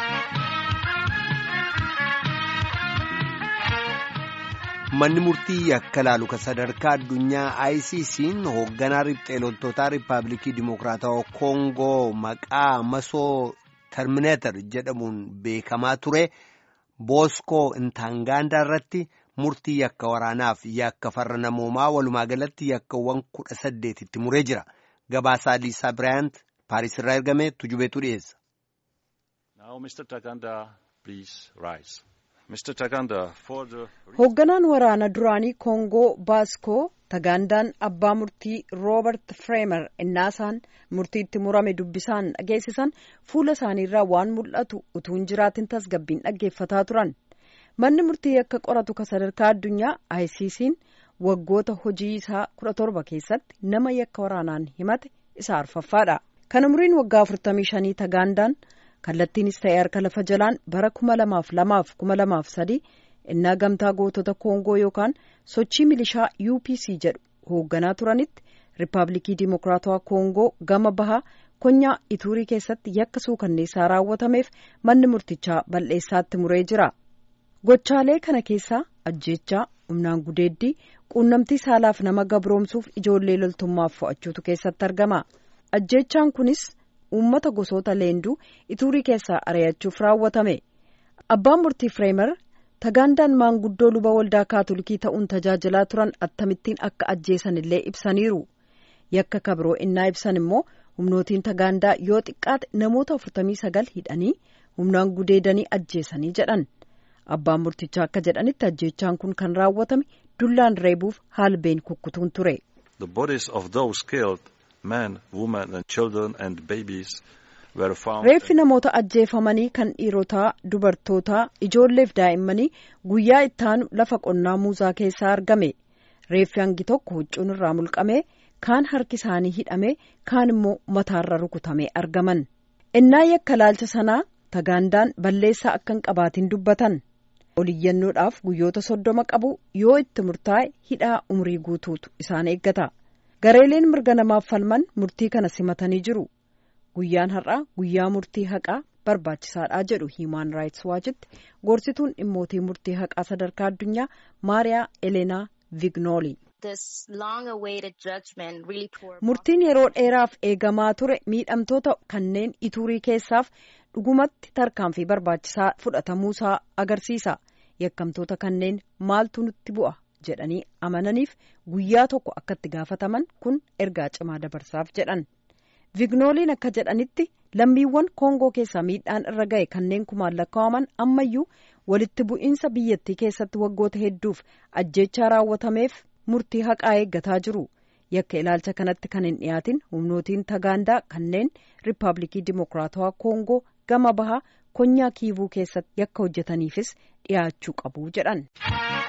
Manni murtii yakka laalu kan sadarkaa addunyaa ICC'n hoogganaa riphxee loltootaa Riippaabilikii Dimokiraatawaa Koongoo maqaa masoo termineetar jedhamuun beekamaa ture Booskoo Intaangaandaa irratti murtii yakka waraanaaf yakka farra namoomaa walumaa galatti yakkawwan kudha saddeetitti muree jira. Gabaasaa Liisaa Biraayant Paaris irraa ergame tujubeetu dhiyeessa. Hoogganaan waraana duraanii Koongoo Baaskoo Tagaandaan abbaa murtii Roobert Fireemer innaasaan murtiitti murame dubbisaan dhageessisan fuula isaaniirraa waan mul'atu utuu hin jiraatin tasgabbiin dhaggeeffataa turan. Manni murtii yakka qoratu ka sadarkaa addunyaa ICC'n waggoota hojii isaa kudha torba keessatti nama yakka waraanaan himate isa arfaffaadha. Kan umriin waggaa afurtamii shanii Tagaandaan kallattiinis ta'ee harka lafa jalaan bara kuma lamaaf lamaaf kuma lamaaf sadii innaa gamtaa gootota koongoo yookaan sochii milishaa UPC jedhu hoogganaa turanitti riippaabilikii dimokiraatawaa koongoo gama bahaa konyaa ituurii keessatti yakka suukanneessaa raawwatameef manni murtichaa bal'eessaatti muree jira. Gochaalee kana keessaa ajjeechaa humnaan gudeeddii quunnamtii saalaaf nama gabroomsuuf ijoollee loltummaaf fo'achuutu keessatti argama. Ajjeechaan kunis uummata gosoota leenduu ituurii keessaa ari'achuuf raawwatame. Abbaan murtii Fireemer Tagaandaan maanguddoo luba waldaa kaatolikii ta'uun tajaajilaa turan akkamittiin akka ajjeesan illee ibsaniiru. Yakka kabiroo innaa ibsan immoo humnootiin Tagaandaa yoo xiqqaate namoota 49 hidhanii humnaan gudeedanii ajjeesanii jedhan. Abbaan murtichaa akka jedhanitti ajjeechaan kun kan raawwatame dullaan reebuuf haalbeen kukkutuun ture. Reeffi namoota ajjeefamanii kan dhiirotaa, dubartootaa, ijoolleef daa'immanii guyyaa ittaanu lafa qonnaa muuzaa keessaa argame. Reeffi hangi tokko huccuun irraa mulqamee kaan harki isaanii hidhamee kaan immoo mataarra rukutamee argaman. Innaa yakka laalcha sanaa Tagaandaan balleessaa akka hin qabaatin dubbatan. Oliyyannoodhaaf guyyoota soddoma qabu yoo itti murtaa'e hidhaa umrii guutuutu isaan eeggata. Gareeleen mirga namaaf falman murtii kana simatanii jiru. Guyyaan har'aa guyyaa murtii haqaa barbaachisaadha jedhu Hiimaan Raayits Waachitti gorsituun dhimmootii murtii haqaa sadarkaa addunyaa Maariyaa Eleenaa Vignooli. Murtiin yeroo dheeraaf eegamaa ture miidhamtoota kanneen ituurii keessaaf dhugumatti tarkaanfii barbaachisaa fudhatamuusaa agarsiisa. Yakkamtoota kanneen maaltu nutti bu'a jedhanii amananiif guyyaa tokko akka itti gaafataman kun ergaa cimaa dabarsaaf jedhan. Vignooliin akka jedhanitti lammiiwwan Koongoo keessaa miidhaan irra ga'e kanneen kumaan lakkaa'aman ammayyuu walitti bu'iinsa biyyattii keessatti waggoota hedduuf ajjeechaa raawwatameef murtii haqaa eeggataa jiru. Yakka ilaalcha kanatti kan hin dhiyaatin humnootiin Tagaandaa kanneen Riippaabilikii Dimokiraatawaa Koongoo gama bahaa konyaa kiivuu keessatti yakka hojjetaniifis dhiyaachuu qabu jedhan.